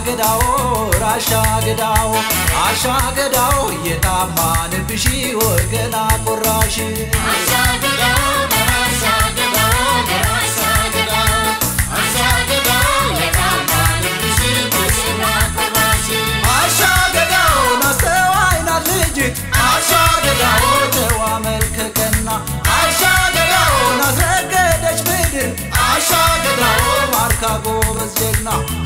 ገዳው ራሻ ገዳው አሻ ገዳው የታማንብሽ ወገና ቆራሽ አሻ ገዳው ናስተዋይ ናት ልጅት አሻ ገዳው ተዋ መልከቀና አሻ ገዳው ናስረገደች ምድር አሻ ገዳው ማርካ ጎበዝ ጀግና